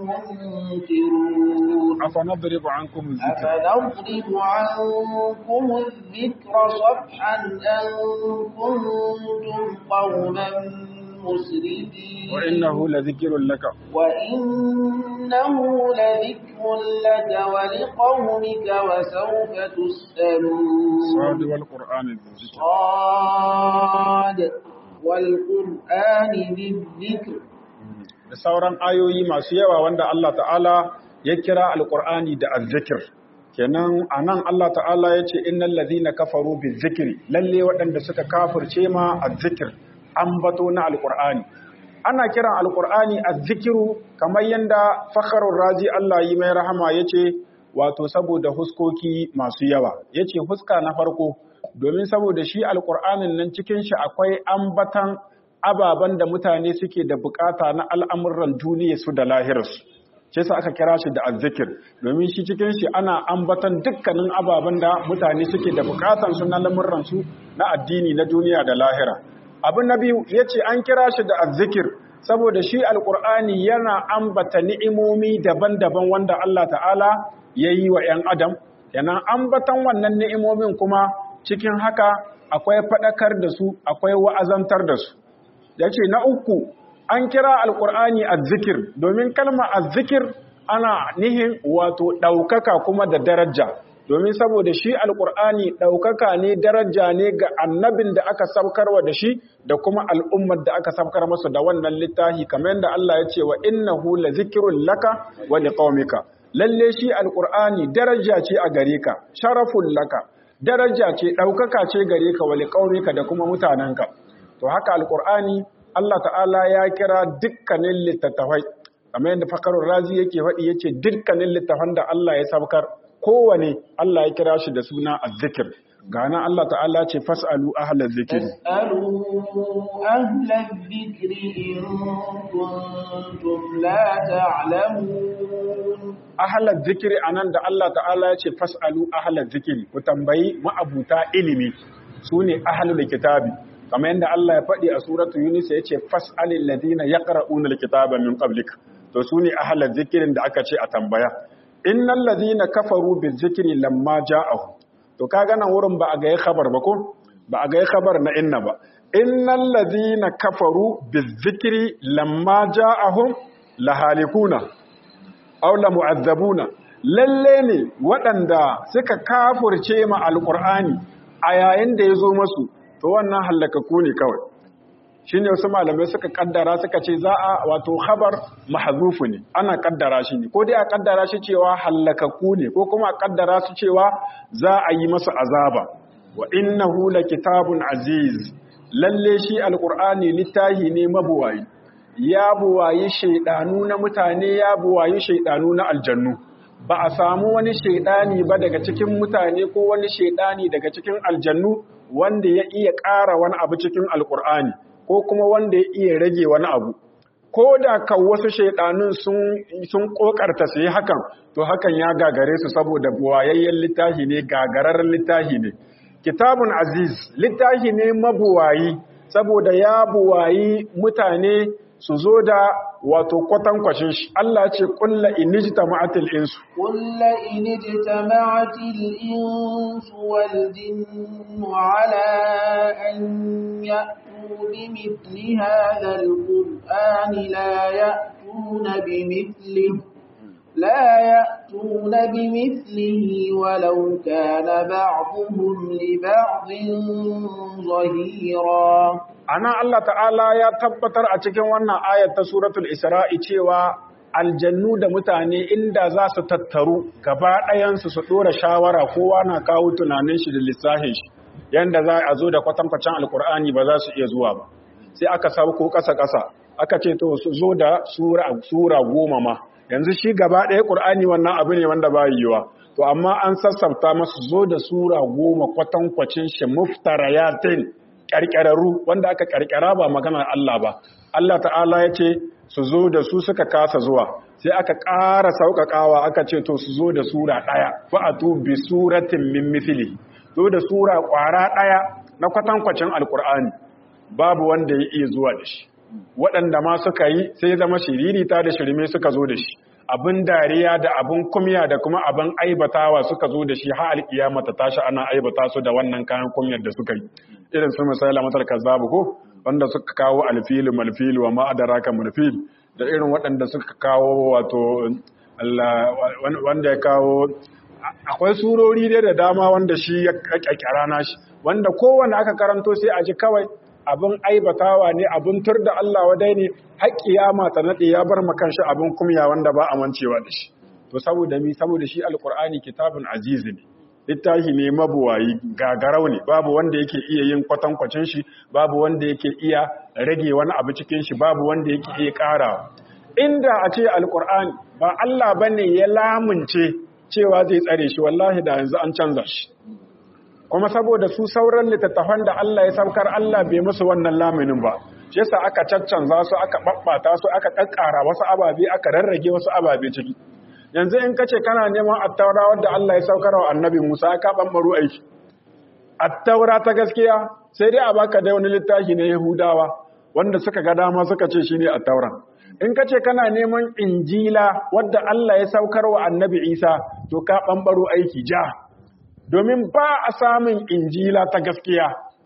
منكرون afanadribu ankum zikra أفنضرب عنكم الذكر صفحا أن كنتم قوما مسرفين wa innahu ladhikrun laka وإنه لذكر لك ولقومك وسوف تسألون sadi wal qur'ani dhikr صاد والقرآن بالذكر da sauran ayoyi masu yawa wanda Allah ta'ala ya kira alqur'ani da azzikr kenan anan Allah ta'ala ya ce innal ladhina kafaru bizikri lalle waɗanda suka kafirce ma azzikr ambato na alqur'ani ana kiran alqur'ani azzikiru kamar yanda fakharur razi Allah yi mai rahama yace wato saboda huskoki masu yawa yace huska na farko domin saboda shi alqur'anin nan cikin shi akwai ambatan ababen da mutane suke da bukata na al'amuran duniya su da lahirarsu shi yasa aka kira shi da azzikir domin shi cikin shi ana ambatan dukkanin ababen da mutane suke da bukatan su na lamuran su na addini na duniya da lahira abin na biyu yace an kira shi da azzikir saboda shi alqur'ani yana ambata ni'imomi daban-daban wanda Allah ta'ala yayi wa 'yan adam yana ambatan wannan ni'imomin kuma cikin haka akwai faɗakar da su akwai wa'azantar da su yace na uku an kira alqur'ani azzikir domin kalma azzikir ana nihin wato ɗaukaka kuma da daraja domin saboda shi alƙur'ani ɗaukaka ne daraja ne ga annabin da aka saukarwa da shi da kuma al'ummar da aka saukar masa da wannan littafi kamar yadda Allah ya ce wa innahu la zikrun laka wa liqaumika lalle shi alƙur'ani daraja ce a gare ka sharafun laka daraja ce ɗaukaka ce gare ka wa liqaumika da kuma mutanenka to haka alƙur'ani Allah ta'ala ya kira dukkanin littattafai kamar yadda fakarun razi yake faɗi yace dukkanin littafan da Allah ya saukar kowane Allah ya kira shi da suna azzikir gana Allah ta'ala ce fas'alu ahlaz zikri fas'alu ahlaz zikri in kuntum la ta'lamun ahlaz zikri anan da Allah ta'ala ya ce fas'alu ahlaz zikri ku tambayi ma'abuta ilimi sune ahlul kitabi kamar yadda Allah ya faɗi a suratu Yunus ya ce fas'alil ladina yaqra'una alkitaba min qablik to sune ahlaz zikrin da aka ce a tambaya innal ladhina kafaru bizikri lamma ja'ahu to kaga nan wurin ba a ga khabar ba ko ba a ga khabar na inna ba innal ladhina kafaru bizikri lamma ja'ahum lahalikuna aw la mu'azzabuna lalle ne waɗanda suka kafurce ma alqur'ani a yayin da yazo masu to wannan halakaku ne kawai shi ne wasu malamai suka kaddara suka ce za a wato khabar mahzufu ne ana kaddara shi ne ko dai a kaddara shi cewa hallakaku ne ko kuma a kaddara su cewa za a yi masa azaba wa innahu kitabun aziz lalle shi alqur'ani littahi ne mabuwayi ya buwayi shaidanu na mutane ya buwayi shaidanu na aljannu ba a samu wani shaidani ba daga cikin mutane ko wani shaidani daga cikin aljannu wanda ya iya ƙara wani abu cikin alqur'ani ko kuma wanda ya iya rage wani abu ko da kan wasu shaidanun sun kokarta su yi hakan to hakan ya gagare su saboda buwayayyen littafi ne gagararren littafi ne kitabun aziz littafi ne mabuwayi saboda ya buwayi mutane su zo da wato kwatankwashin shi Allah ce kulla inijtama'atil insu kulla inijtama'atil insu wal jinnu ala an ya'tu bimithli hadha alqur'ani la ya'tuna bimithlihi لا يأتون بمثله ولو كان بعضهم لبعض ظهيرا ana Allah ta'ala ya tabbatar a cikin wannan ayat ta suratul isra'i cewa aljannu da mutane inda za su tattaru gaba ɗayansu su ɗora shawara kowa na kawo tunanin shi da lissahin shi yanda za a zo da kwatankwacin alkur'ani ba za su iya zuwa ba sai aka sauko ƙasa-ƙasa aka ce to su zo da sura goma ma yanzu shi gaba ɗaya ƙur'ani wannan abu ne wanda ba yiwa to amma an sassafta masu zo da sura goma kwatankwacin shi muftarayatin ƙarƙararru wanda aka ƙarƙara ba maganar Allah ba Allah ta'ala ya ce su zo da su suka kasa zuwa sai aka ƙara sauƙaƙawa aka ce to su zo da sura ɗaya fa'atu bi suratin min mithli zo da sura ƙwara ɗaya na kwatankwacin alƙur'ani babu wanda ya iya zuwa da shi waɗanda ma suka yi sai zama shiririta da shirme suka zo da shi abin dariya da abin kumya da kuma abin aibatawa suka zo da shi har alkiyama ta tashi ana aibata su da wannan kayan kumyar da suka yi irin su misali matar kazzabu ko wanda suka kawo alfilu malfilu wa ma'adaraka malfil da irin waɗanda suka kawo wato wanda ya kawo akwai surori dai da dama wanda shi ya kakkara nashi wanda kowanne aka karanto sai a ji kawai abin aibatawa ne abin tur da Allah wadai ne haƙƙiya ta naɗe ya bar makan shi abin kumya wanda ba a mancewa da shi to saboda mi saboda shi alƙur'ani kitabun azizi ne littafi ne mabuwayi gagarau ne babu wanda yake iya yin kwatankwacin shi babu wanda yake iya rage wani abu cikin shi babu wanda yake iya ƙara inda a ce alƙur'ani ba Allah bane ya lamunce cewa zai tsare shi wallahi da yanzu an canza shi kuma saboda su sauran littattafan da Allah ya saukar Allah bai musu wannan laminin ba shi yasa aka caccanza su aka babbata su aka kakkara wasu ababe aka rarrage wasu ababe ciki yanzu in kace kana neman attaura wanda Allah ya saukar wa annabi Musa ka bambaro aiki attaura ta gaskiya sai dai a baka da wani littafi na Yahudawa wanda suka ga dama suka ce shine attaura in kace kana neman injila wanda Allah ya saukar wa annabi Isa to ka bambaro aiki ja domin ba a samun injila ta gaskiya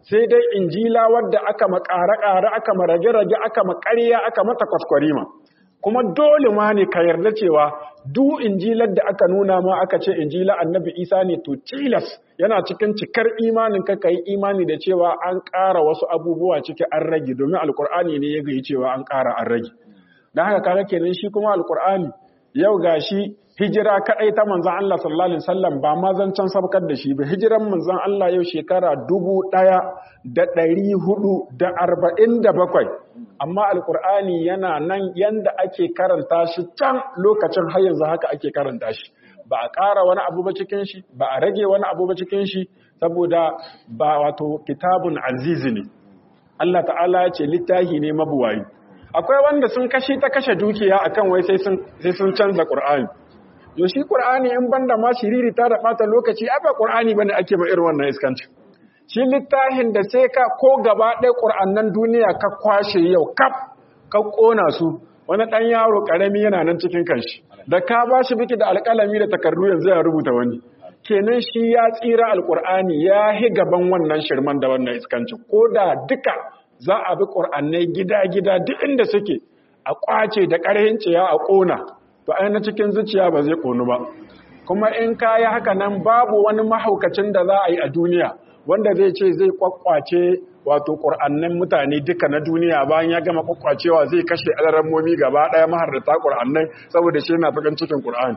sai dai injila wadda aka makare-kare aka marage-rage aka makarya aka mata kwaskwarima kuma dole ma ne ka yarda cewa duk injilar da aka nuna ma aka ce injila annabi isa ne to tilas yana cikin cikar imanin ka kai imani da cewa an ƙara wasu abubuwa ciki an rage domin alkur'ani ne ya gayi cewa an ƙara an rage don haka kaga kenan shi kuma alkur'ani yau gashi hijira kadai ta manzon Allah sallallahu alaihi wasallam ba ma zancan sabkar da shi ba hijiran manzon Allah yau shekara dubu ɗaya da ɗari hudu da arba'in da bakwai amma alkur'ani yana nan yanda ake karanta shi can lokacin har yanzu haka ake karanta shi ba a ƙara wani abu ba cikin shi ba a rage wani abu ba cikin shi saboda ba wato kitabun azizi ne Allah ta'ala ya ce littafi ne mabuwayi akwai wanda sun kashe ta kashe dukiya akan wai sai sun sai sun canza qur'ani yo shi qur'ani in banda ma shiriri ta da bata lokaci ai ba qur'ani bane ake ma irin wannan iskanci shi littafin da sai ka ko gaba ɗaya ƙur'annan duniya ka kwashe yau kaf ka ƙona su wani ɗan yaro ƙarami yana nan cikin kanshi da ka ba shi biki da alƙalami da takardu yanzu ya rubuta wani kenan shi ya tsira alƙur'ani ya hi gaban wannan shirman da wannan iskanci ko da duka za a bi ƙur'annai gida-gida duk inda suke a ƙwace da ƙarhin ciya a ƙona to ai na cikin zuciya ba zai ƙonu ba kuma in ka yi haka nan babu wani mahaukacin da za a yi a duniya wanda zai ce zai kwakwace wato ƙur'annin mutane duka na duniya bayan ya gama kwakwacewa zai kashe alarammomi gaba ɗaya maharrata ƙur'annai saboda shi yana fagan cikin ƙur'ani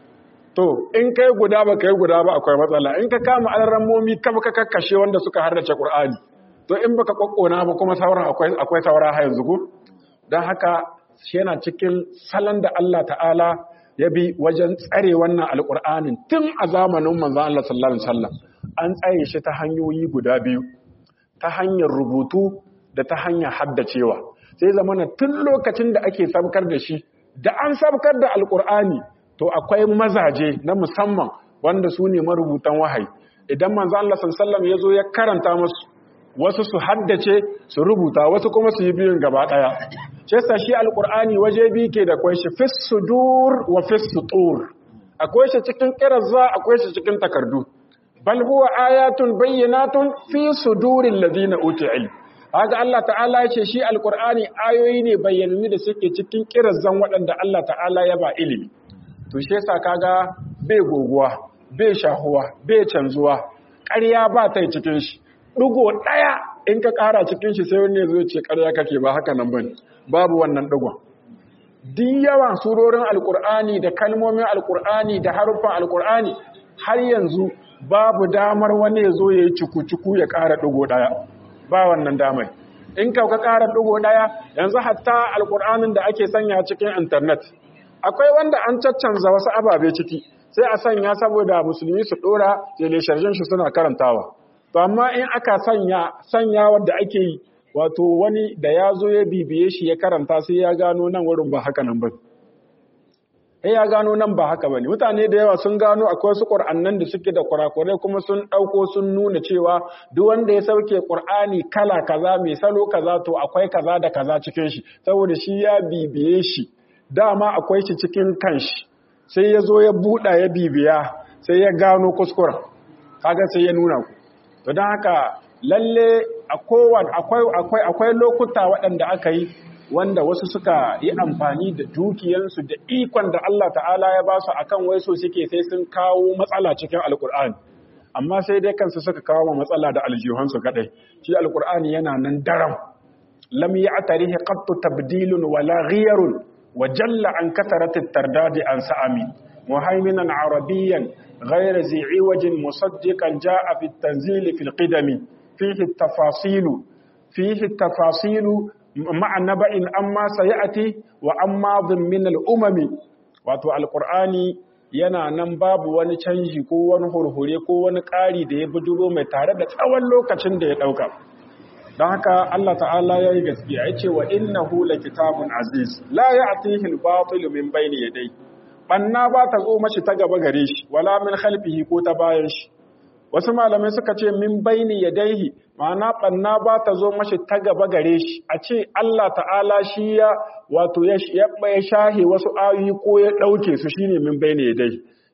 to in kai guda ba kai guda ba akwai matsala in ka kama alarammomi kama ka kakkashe wanda suka harrace ƙur'ani to in baka kwakkona ba kuma sauran akwai akwai saura ha yanzu ku don haka shi yana cikin salon da Allah ta'ala ya bi wajen tsare wannan alƙur'anin tun a zamanin manzon Allah sallallahu alaihi wasallam an tsaye shi ta hanyoyi guda biyu ta hanyar rubutu da ta hanyar haddacewa sai zamana tun lokacin da ake sabkar da shi da an sabkar da alkur'ani to akwai mazaje na musamman wanda su ne marubutan wahayi idan manzo Allah sallallahu ya zo ya karanta musu wasu su haddace su rubuta wasu kuma su yi biyun gaba daya shi yasa shi alkur'ani waje biyu ke da kwai shi fis sudur wa fis sutur akwai shi cikin kirazza akwai shi cikin takardu bal huwa ayatun bayyinatun fi suduril ladina utul ilm haka Allah ta'ala ya ce shi alqur'ani ayoyi ne bayyananne da suke cikin kirazan waɗanda Allah ta'ala ya ba ilimi to shi yasa kaga bai goguwa bai shahuwa bai canzuwa ƙarya ba ta cikin shi dugo daya in ka ƙara cikin shi sai wani zo ce ƙarya kake ba haka nan bane babu wannan dugon duk yawan surorin alqur'ani da kalmomin alqur'ani da haruffan alqur'ani har yanzu babu damar wani ya zo ya yi cuku-cuku ya ƙara ɗigo ɗaya ba wannan damar in ka ka ƙara ɗigo ɗaya yanzu hatta alƙur'anin da ake sanya cikin intanet akwai wanda an caccanza wasu ababe ciki sai a sanya saboda musulmi su ɗora telesharshen shi suna karantawa to amma in aka sanya sanya wadda ake yi wato wani da ya zo ya bibiye shi ya karanta sai ya gano nan wurin ba haka nan ba sai ya gano nan ba haka bane mutane da yawa sun gano akwai wasu qur'annan da suke da kurakurai kuma sun dauko sun nuna cewa duk wanda ya sauke qur'ani kala kaza mai salo kaza to akwai kaza da kaza cikin shi saboda shi ya bibiye shi dama akwai shi cikin kanshi sai ya zo ya buɗa ya bibiya sai ya gano kuskuren kaga sai ya nuna ku to don haka lalle akwai akwai lokuta waɗanda aka yi wanda wasu suka yi amfani da dukiyansu da ikon da Allah ta'ala ya ba su akan wai so suke sai sun kawo matsala cikin alkur'ani amma sai dai kansu suka kawo matsala da aljihunsu kadai shi alkur'ani yana nan daram lam ya'tarihi qattu tabdilun wala ghiyarun wa jalla an katharat at-tardadi an sa'ami muhaiminan arabiyyan ghayra zi'i wajin musaddiqan ja'a fi at-tanzil fi al-qidami fihi at-tafasilu fihi at-tafasilu ma'a naba'in amma sayati wa amma min al-umami wato alqur'ani yana nan babu wani canji ko wani hurhure ko wani ƙari da ya bujuro mai tare da tsawon lokacin da ya dauka don haka Allah ta'ala ya yi gaskiya ya ce wa innahu kitabun aziz la ya'tihi al-batil min bayni yadayhi banna ba ta zo mashi ta gaba gare shi wala min khalfihi ko ta bayan shi wasu malamai suka ce min baini yadaihi ma'ana banna ba ta zo mashi ta gaba gare shi a ce Allah ta'ala shi ya wato ya ya shahe wasu ayoyi ko ya dauke su shine min baini yadaihi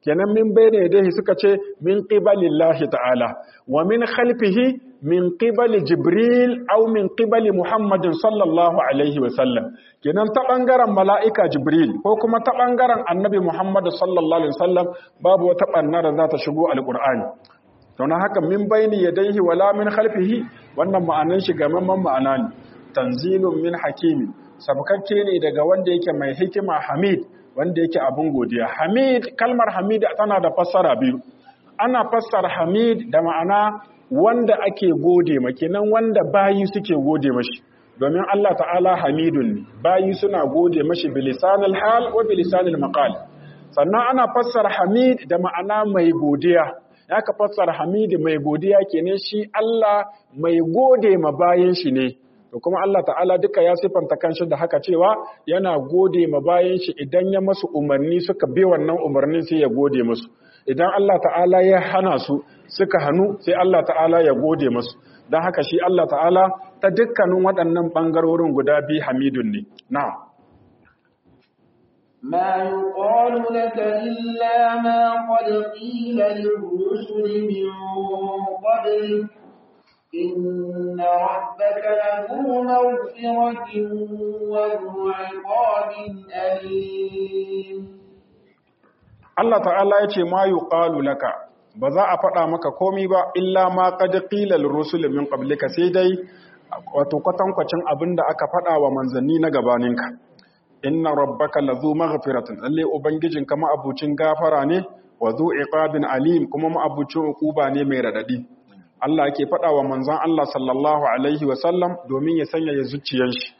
kenan min bayna yadayhi suka ce min qibalillahi ta'ala wa min khalfihi min qibali jibril aw min qibali muhammadin sallallahu alaihi wa sallam kenan ta bangaren mala'ika jibril ko kuma ta bangaren annabi muhammad sallallahu alaihi wa sallam babu wata banna da za ta shigo alqur'ani to na haka min bayni yadayhi wala min khalfihi wannan ma'anan shi gamamman ma'ana ne tanzilun min hakimi sabkakke ne daga wanda yake mai hikima hamid wanda yake abin godiya hamid kalmar hamid tana da fassara biyu ana fassara hamid da ma'ana wanda ake gode ma kenan wanda bayi suke gode mashi domin Allah ta'ala hamidun ne bayi suna gode mashi bilisanil hal wa bilisanil maqal sannan ana fassara hamid da ma'ana mai godiya ya ka fassara hamid mai godiya kenan shi Allah mai gode ma bayin shi ne to kuma Allah ta'ala duka ya sifanta kanshi da haka cewa yana gode ma bayan shi idan ya masu umarni suka bi wannan umarnin sai ya gode musu idan Allah ta'ala ya hana su suka hannu sai Allah ta'ala ya gode musu don haka shi Allah ta'ala ta dukkanin waɗannan ɓangarorin guda biyu hamidun ne na'am ما يقال لك إلا ما قد قيل للرسل من قبلك إن ربك له مغفرة وذو عقاب أليم Allah ta'ala ya ce ma yuqalu laka ba za a faɗa maka komi ba illa ma qad qila lirrusul min qablika sai dai wato kwatankwacin abinda aka faɗa wa manzanni na gabaninka inna rabbaka lazu maghfiratin lalle ubangijin kama abucin gafara ne wa zu iqabin alim kuma ma abucin uquba ne mai radadi Allah yake faɗa wa manzon Allah sallallahu alaihi wa sallam domin ya sanya ya zuciyar shi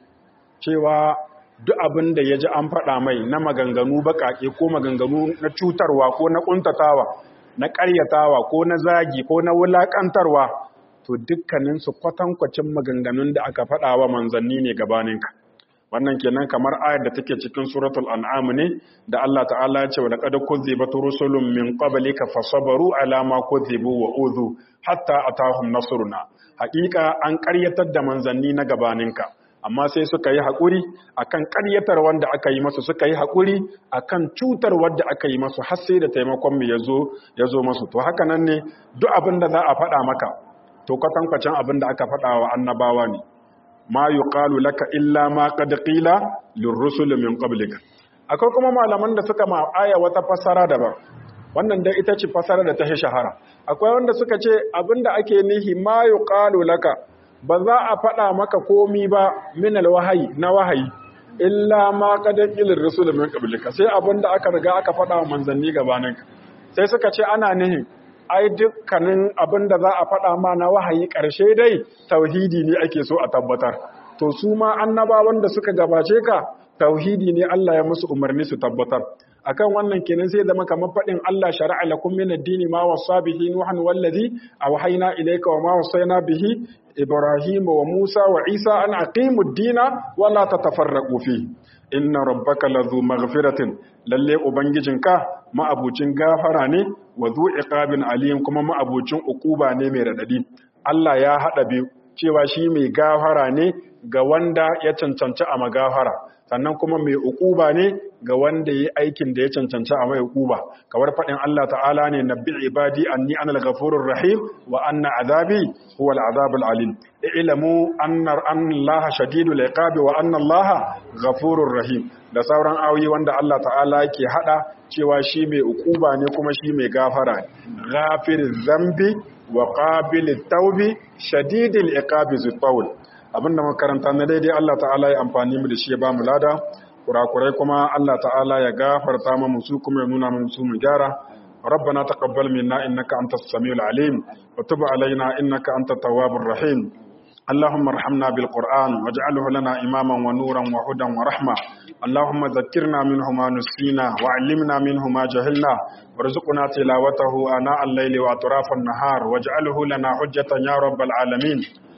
cewa duk abin da ya ji an faɗa mai na maganganu baƙaƙe ko maganganu na cutarwa ko na ƙuntatawa na ƙaryatawa ko na zagi ko na wulaƙantarwa to dukkaninsu kwatankwacin maganganun da aka faɗa wa manzanni ne gabaninka wannan kenan kamar ayar da take cikin suratul an'am ne da Allah ta'ala ya ce wa laqad kuzzibat rusulun min qablika fasabaru ala ma kuzzibu wa udhu hatta atahum nasruna haƙiƙa an ƙaryatar da manzanni na gabaninka amma sai suka yi haƙuri akan ƙaryatar wanda aka yi masu suka yi haƙuri akan cutar wanda aka yi masu har sai da taimakon mu yazo yazo masu to haka nan ne duk abin da za a faɗa maka to kwatankwacin abin da aka faɗa wa annabawa ne ma yuqalu laka illa ma qad qila lirrusul min qablika akwai kuma malaman da suka ma aya wata fasara daban wannan dai ita ce fasara da ta shahara akwai wanda suka ce abinda ake nihi ma yuqalu laka ba za a faɗa maka komi ba min alwahayi na wahayi illa ma qad qila lirrusul min qablika sai abinda aka riga aka faɗa wa manzanni gabaninka sai suka ce ana nihin ai dukkanin abin da za a faɗa ma na wahayi ƙarshe dai tauhidi ne ake so a tabbatar to su ma annabawan da suka gabace ka tauhidi ne Allah ya musu umarni su tabbatar akan wannan kenan sai zama kamar faɗin Allah shari'a lakum min ad-dini ma wasa bihi nuhan wallazi awhayna ilayka wa ma wasayna bihi ibrahim wa musa wa isa an aqimu ad-dina wa la tatafarraqu fihi inna rabbaka lazu maghfiratin lalle ubangijinka ma'abucin gafara ne wa zu iqabin alim kuma ma'abucin ukuba ne mai radadi Allah ya hada biyu cewa shi mai gafara ne ga wanda ya cancanci a magafara sannan kuma mai ukuba ne ga wanda yi aikin da ya cancanci a mai ukuba kamar faɗin Allah ta'ala ne nabbi ibadi anni anal ghafurur rahim wa anna azabi huwal azabul alim ilamu anna Allah shadidul iqabi wa anna Allah ghafurur rahim da sauran ayoyi wanda Allah ta'ala yake hada cewa shi mai ukuba ne kuma shi mai gafara ghafiriz zambi wa qabilit tawbi shadidul iqabi zutawl abinda makaranta na daidai Allah ta'ala ya amfani mu da shi ya ba mu lada kurakurai kuma Allah ta'ala ya gafarta mu su kuma ya nuna mu su mu gyara ربنا تقبل منا إنك أنت السميع العليم وتب علينا إنك أنت التواب الرحيم اللهم ارحمنا بالقرآن واجعله لنا إماما ونورا وهدى ورحمة اللهم ذكرنا منه ما نسينا وعلمنا منه ما جهلنا وارزقنا تلاوته آناء الليل وأطراف النهار واجعله لنا حجة يا رب العالمين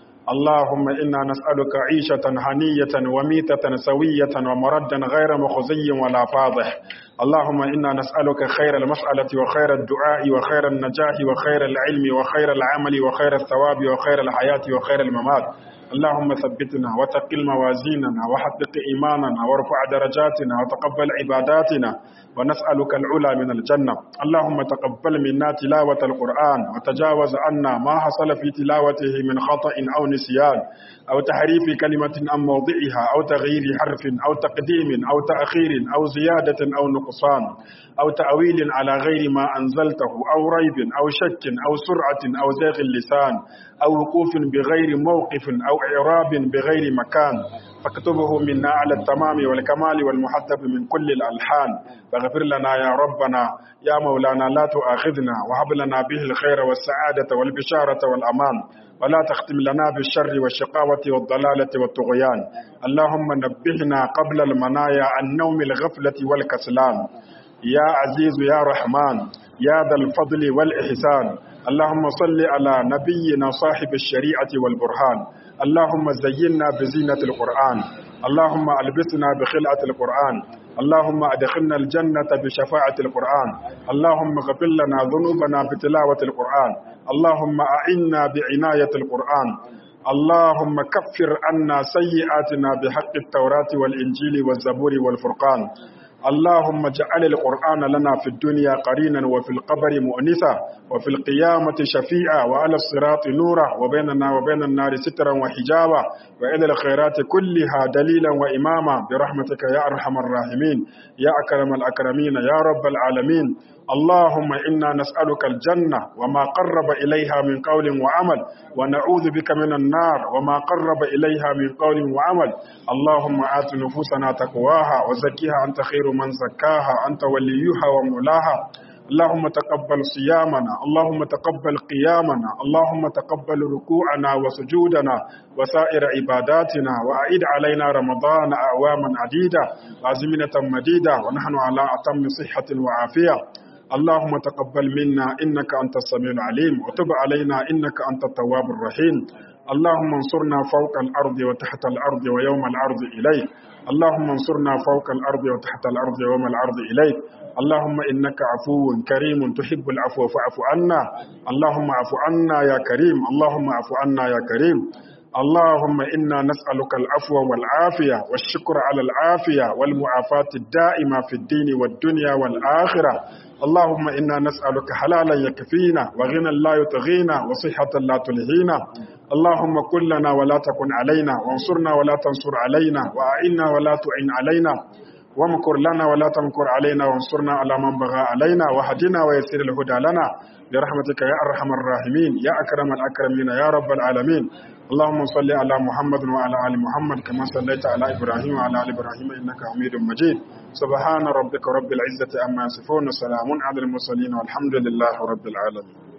اللهم إنا نسألك عيشة هنية وميتة سوية ومردا غير مخزي ولا فاضح اللهم إنا نسألك خير المسألة وخير الدعاء وخير النجاح وخير العلم وخير العمل وخير الثواب وخير الحياة وخير الممات اللهم ثبتنا وتقل موازيننا وحقق إيماننا وارفع درجاتنا وتقبل عباداتنا ونسألك العلا من الجنة اللهم تقبل منا تلاوة القرآن وتجاوز عنا ما حصل في تلاوته من خطأ أو نسيان أو تحريف كلمة عن موضعها أو تغيير حرف أو تقديم أو تأخير أو زيادة أو نقصان أو تأويل على غير ما أنزلته أو ريب أو شك أو سرعة أو زيغ اللسان أو وقوف بغير موقف أو إعراب بغير مكان فاكتبه منا على التمام والكمال والمحتب من كل الألحان فاغفر لنا يا ربنا يا مولانا لا تؤاخذنا وهب لنا به الخير والسعادة والبشارة والأمان ولا تختم لنا بالشر والشقاوة والضلالة والطغيان اللهم نبهنا قبل المنايا عن نوم الغفلة والكسلان يا عزيز يا رحمن يا ذا الفضل والإحسان اللهم صل على نبينا صاحب الشريعة والبرهان اللهم زينا بزينة القرآن اللهم ألبسنا بخلعة القرآن اللهم أدخلنا الجنة بشفاعة القرآن اللهم اغفر لنا ذنوبنا بتلاوة القرآن اللهم أعنا بعناية القرآن اللهم كفر عنا سيئاتنا بحق التوراة والإنجيل والزبور والفرقان اللهم اجعل القرآن لنا في الدنيا قرينا وفي القبر مؤنسا وفي القيامة شفيعا وعلى الصراط نورا وبيننا وبين النار سترا وحجابا وإلى الخيرات كلها دليلا وإماما برحمتك يا أرحم الراحمين يا أكرم الأكرمين يا رب العالمين اللهم إنا نسألك الجنة وما قرب إليها من قول وعمل ونعوذ بك من النار وما قرب إليها من قول وعمل اللهم آت نفوسنا تقواها وزكيها أنت خير من زكاها أنت وليها ومولاها اللهم تقبل صيامنا اللهم تقبل قيامنا اللهم تقبل ركوعنا وسجودنا وسائر عباداتنا وأعيد علينا رمضان أعواما عديدة وأزمنة مديدة ونحن على أتم صحة وعافية اللهم تقبل منا إنك أنت السميع العليم وتب علينا إنك أنت التواب الرحيم اللهم انصرنا فوق الأرض وتحت الأرض ويوم العرض إليك اللهم انصرنا فوق الأرض وتحت الأرض ويوم العرض إليك اللهم إنك عفو كريم تحب العفو فاعف عنا اللهم اعف عنا يا كريم اللهم اعف عنا يا كريم اللهم إنا نسألك العفو والعافية والشكر على العافية والمعافاة الدائمة في الدين والدنيا والآخرة اللهم إنا نسألك حلالا يكفينا وغنى لا يطغينا وصحة لا تلهينا اللهم كن لنا ولا تكن علينا وانصرنا ولا تنصر علينا وأعنا ولا تعن علينا وامكر لنا ولا تمكر علينا وانصرنا على من بغى علينا وهدنا ويسر الهدى لنا برحمتك يا أرحم الراحمين يا أكرم الأكرمين يا رب العالمين اللهم صل على محمد وعلى آل محمد كما صليت على إبراهيم وعلى آل إبراهيم إنك حميد مجيد سبحان ربك رب العزة أما يصفون وسلام على المرسلين والحمد لله رب العالمين